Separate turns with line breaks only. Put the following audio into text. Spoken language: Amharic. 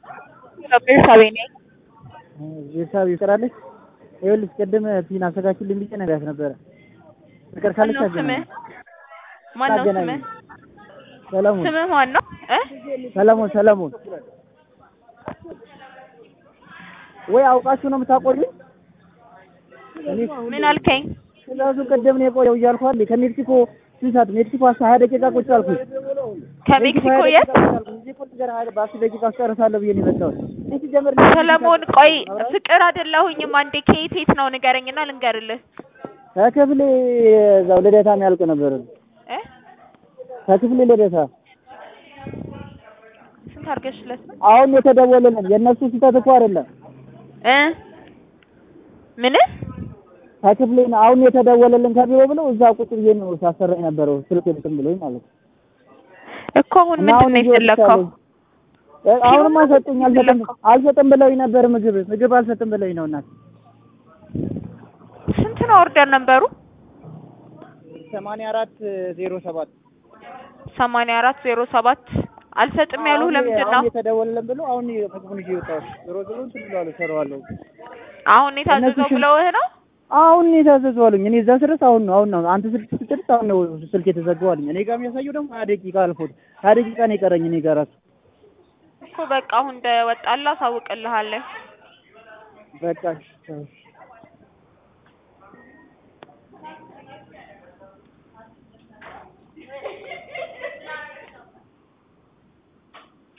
ቤርሳቤ ነኝ።
ቤተሰብ ይቀራለች። ይኸውልሽ ቅድም ፒን አዘጋጅልኝ ብዬ ነግራት ነበረ። ፍቅር ካለች
ማነው
አገናኝ
ስምህ? ማነው
አገናኝ።
ስምህ?
ሰለሞን
ስምህ ማን ነው? እ
ሰለሞን ሰለሞን ወይ አውቃችሁ ነው የምታቆዩኝ? እኔ
ምን አልከኝ?
ትእዛዙ ቅድም ነው የቆየው እያልኩ አይደል? ከሜክሲኮ ስንት ሰዓት ሜክሲኮ አስራ ሀያ ደቂቃ ቁጭ አልኩኝ።
ከሜክሲኮ የት?
በአስር ደቂቃ ውስጥ ጨርሳለሁ ብዬ ነው የመጣሁት። እኔ ሲጀምር
ሰለሞን ቆይ ፍቅር አይደለሁኝም። አንዴ ከየት የት ነው ንገረኝና ልንገርልህ።
ከክፍሌ እዛው ልደታ የሚያልቅ ነበር።
እ
ከክፍሌ ልደታ
ስንት አድርገሽለት ነው?
አሁን የተደወለልን የእነሱ ስህተት እኮ አይደለም።
እ ምን
ከክፍሌ ነው አሁን የተደወለልን ከቢሮ ብለው እዛ ቁጭ ብዬ ነው ሳሰራኝ ነበረው ስልክ እንትን ብሎኝ ማለት ነው።
እኮ አሁን
እና
ምንድን
አሁን
ነው የፈለግከው?
እ አሁንም አልሰጡኝ አልሰጥም አልሰጥም ብለውኝ ነበር ምግብ ምግብ አልሰጥም ብለውኝ ነው እናት
ስንት ነው ኦርደር ነበሩ?
ሰማንያ አራት ዜሮ ሰባት
ሰማንያ አራት ዜሮ ሰባት አልሰጥም ያሉህ ለምንድን ነው?
አሁን የተደወለልን ብለው አሁን ምግቡን ይዤ ወጣሁ። ዞሮ ዞሮ እንትን ብለዋል እሰራዋለሁ።
አሁን የታዘዘው
እነሱ ሽን-
ብለውህ ነው?
አሁን ነው የታዘዘው አሉኝ። እኔ እዛ ስደርስ አሁን ነው አሁን ነው አንተ ስልክ ስትደርስ አሁን ነው ስልክ የተዘጋው አሉኝ። እኔ ጋር የሚያሳየው ደግሞ ሀያ ደቂቃ አልፎት ሀያ ደቂቃ ነው የቀረኝ እኔ ጋር ራሱ
እኮ በቃ አሁን እንደወጣልህ አሳውቅልሃለሁ።
በቃ እሺ፣ እሺ።